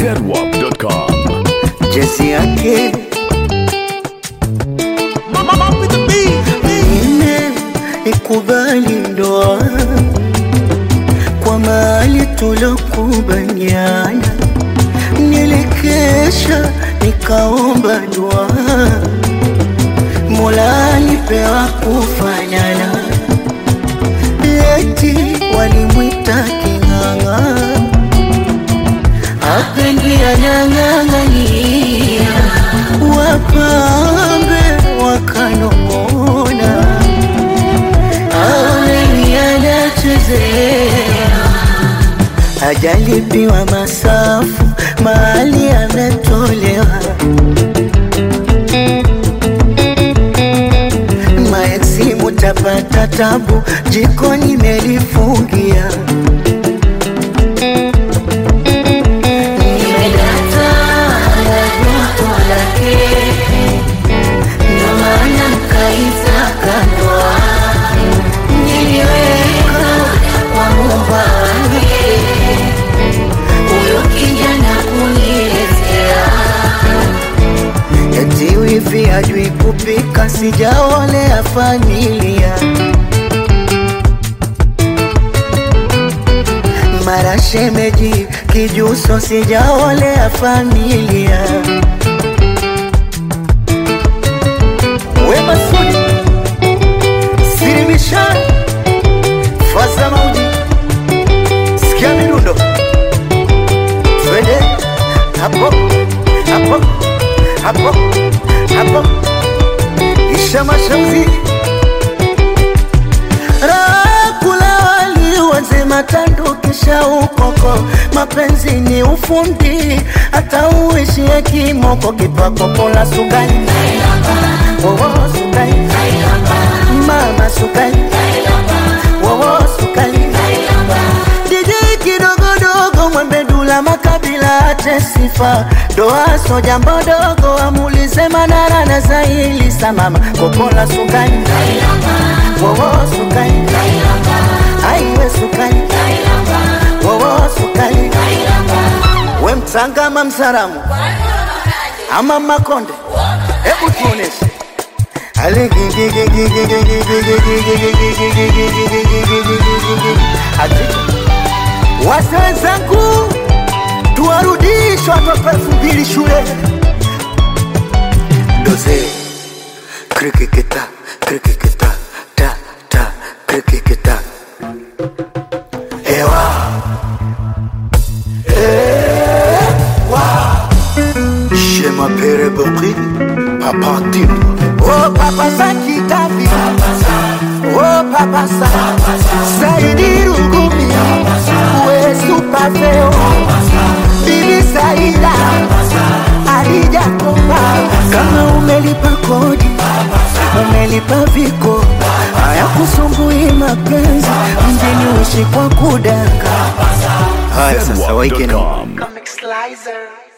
zedwap.com. jezi yake ine ikubali ndoa kwa mali tulokubaliana, nilikesha nikaomba dua, Mola alipewa kufanana, eti walimwita king'ang'a apendi anyang'ang'ania, wapambe wakanong'ona, aoneni anachezea, hajalipiwa masafu, mahali ametolewa. Maeksi mutapata tabu, jikoni melifungia Nimedata na joto lake, ndo maana nkaitaka ndoa. Niliweka kwa Muumba wake, huyo kijana kuniletea. Eti wivi hajui kupika, sijaolea familia mara shemeji kijuso, sijaolea familia. Wema Sudi Sirimishan Fasa Mauji, sikia midundo, twende hapo hapo hapo hapo, isha mashauzi Rakula wali wazima tandu kisha ukoko, mapenzi ni ufundi, hata uishie kimoko, kipako pola sukari wowo sukari mama sukari wowo sukari DJ kidogodogo mwembe dula makabila ate sifa doa so jambo dogo amulize manara na zaili samama kopola sukari wowo sukari aiwe sukari wowo sukari we mtsangama msaramu ama makonde hebu tuoneshe wase wenzangu tuwarudishe watoto elfu mbili shule doze krikikita krikikita ta ta krikikita ewa Je m'appelle Bokri, Papa Tim. Oh Papa Sakitafi, oh Papa Sa, Saidi Rugumi, we super feo, Bibi Saida, Adija Kopa. Kama umelipa kodi, umelipa viko, haya kusumbui mapenzi, mjini uishi kwa kudanga. Haya sasa, waike na zedwap.com. Comic Slicer.